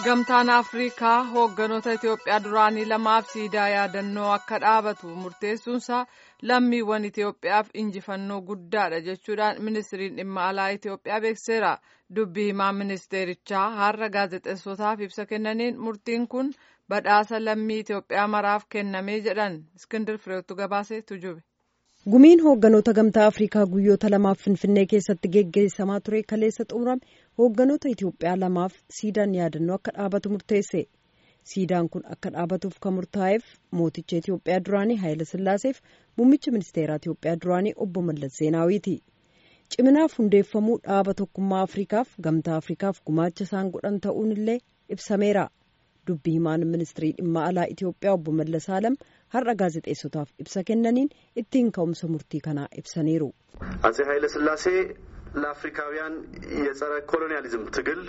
Gamtaan Afrikaa hoogganoota Itoophiyaa duraanii lamaaf siidaa yaadannoo akka dhaabatu murteessuunsaa lammiiwwan Itoophiyaaf injifannoo guddaadha jechuudhaan ministiriin dhimma alaa Itoophiyaa beekseera. Dubbii himaa ministeerichaa har'a gaazexeessotaaf ibsa kennaniin murtiin kun badhaasa lammii Itoophiyaa maraaf kennamee jedhan Iskindir Fireetu gabaasee tujube. gumiin hoogganoota gamtaa afrikaa guyyoota lamaaf finfinnee keessatti geggeessamaa ture kaleessa xumurame hoogganoota itiyoophiyaa lamaaf siidaan yaadannoo akka dhaabatu murteesse siidaan kun akka dhaabatuuf kan murtaa'eef mooticha itiyoophiyaa duraanii haayila sillaaseef muummicha ministeeraa itiyoophiyaa duraanii obbo mallas zeenaawiiti ciminaaf hundeeffamuu dhaaba tokkummaa afrikaaf gamtaa afrikaaf gumaacha isaan godhan ta'uun illee ibsameera dubbii himaan ministirii dhimma alaa itiyoophiyaa obbo mallas alam har'a gaazexeessotaaf ibsa kennaniin ittiin ka'umsa murtii kanaa ibsaniiru. አጼ ኃይለ ሥላሴ ለአፍሪካውያን የጸረ ኮሎኒያሊዝም ትግል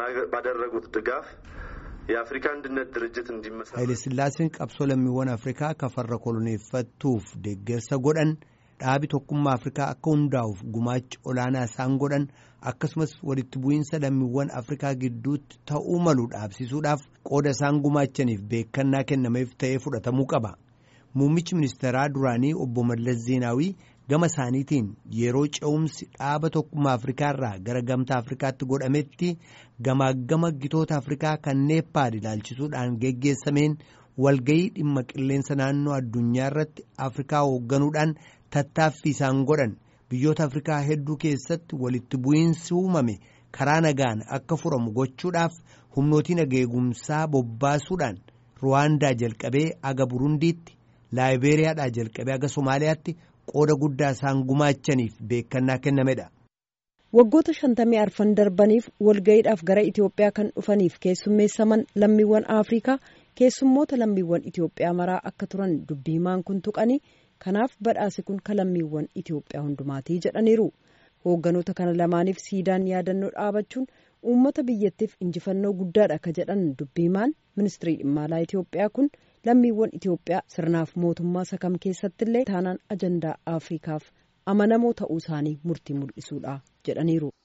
ባደረጉት ድጋፍ የአፍሪካ አንድነት ድርጅት እንዲመሰረት ኃይለ ሥላሴን qabsoo lammiiwwan afrikaa kafarra koloneeffattuuf deeggarsa godhan dhaabi tokkummaa afrikaa akka hundaa'uuf gumaacha olaanaa isaan godhan akkasumas walitti bu'iinsa lammiiwwan afrikaa gidduutti ta'uu malu dhaabsisuudhaaf qooda isaan gumaachaniif beekannaa kennameef ta'ee fudhatamuu qaba. Muummichi ministeeraa duraanii obbo Mallas Zeenaawii gama isaaniitiin yeroo ce'umsi dhaaba tokkummaa Afrikaa irraa gara gamtaa Afrikaatti godhametti gamaagama gitoota Afrikaa kan neeppaad ilaalchisuudhaan geggeessameen walgayii dhimma qilleensa naannoo addunyaa irratti Afrikaa hoogganuudhaan tattaaffii isaan godhan biyyoota Afrikaa hedduu keessatti walitti bu'iinsi uumame karaa nagaan akka furamu gochuudhaaf humnootii nageegumsaa bobbaasuudhaan Ruwaandaa jalqabee aga Burundiitti. laayibeeriyaadhaa jalqabee aga somaaliyaatti qooda guddaa isaan gumaachaniif beekannaa kennamedha. waggoota shantamii arfan darbaniif walgayiidhaaf gara itiyoophiyaa kan dhufaniif keessummeessaman lammiiwwan afrikaa keessummoota lammiiwwan itiyoophiyaa maraa akka turan dubbii himaan kun tuqanii kanaaf badhaasi kun ka lammiiwwan itiyoophiyaa hundumaatii jedhaniiru hoogganoota kana lamaaniif siidaan yaadannoo dhaabachuun uummata biyyattiif injifannoo guddaadha ka jedhan dubbii himaan ministirii dhimma alaa itiyoophiyaa kun. lammiiwwan Itiyoophiyaa sirnaaf mootummaa sakam keessatti illee taanaan ajandaa Afrikaaf amanamoo ta'uu isaanii murtii mul'isuudha jedhaniiru.